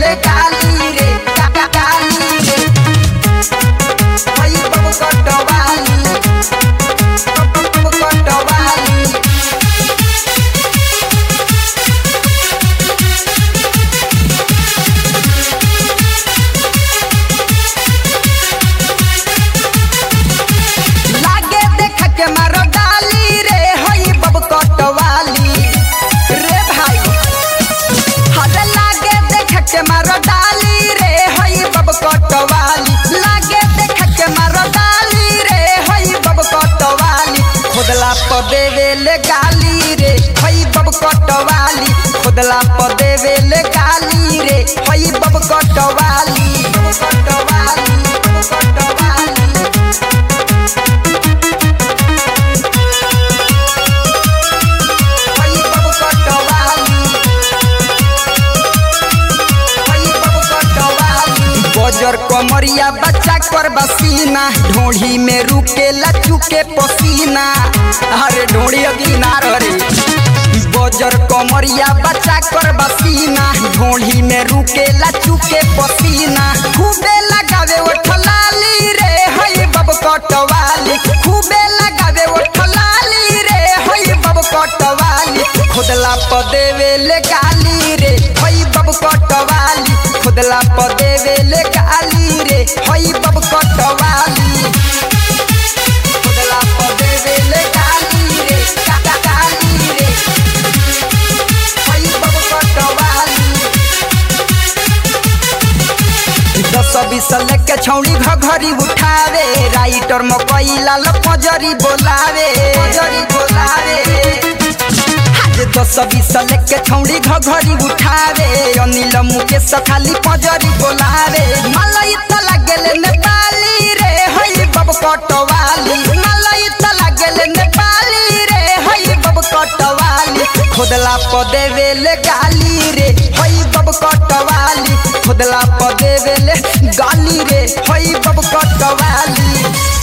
ले गाली रे गा- गा- गाली रे हई बब कटवाली बब बब कटवाली लागे देख के मारो डाली रे हई बब कटवाली रे भाई हरे लागे देख के मारो डाली रे हई बब कटवाली लागे देख के मारो डाली रे हई बब कटवाली खुदला प देवे ले गाली रे हई बब कटवाली खुदला प देवे ले गाली रे हई बब कटवाली बब कटवाली बब कटवाली हई बब कटवाली हई बब कटवाली बजर कमरिया बच्चा कर बसीना ढोढ़ी में रुके लचुके पसीना अरे ढोढ़ी अगीना रे बजर कमरिया बच्चा कर बसीना ढोढ़ी में रुके लचुके पसीना खूबे लगावे ओठ लाली रे हई बब कटवाली खूबे लगावे ओठ लाली रे हई बब कटवाली खुदला प देवे ले गाली रे हई बब कटवाली खुदला प देवे ले गाली रे हई बब कटवाली खुदला प देवे ले गाली रे गा- गा- गाली रे हई बब कटवाली दस बीस लेके छौड़ी घघरी उठावे राइटर मकई लाल पजरी बोलावे पजरी बोलावे आज दस बीस लेके छौड़ी घघरी उठावे अनिल मुकेश खाली पजरी बोलावे मलाई त लागेले नेपाली रे हई बब कटवाली मलाई त लागेले नेपाली रे हई बब कटवाली खुदला प देवे ले गाली रे हई बब कटवाली खुदला प देवे ले गाली रे हई बब कटवाली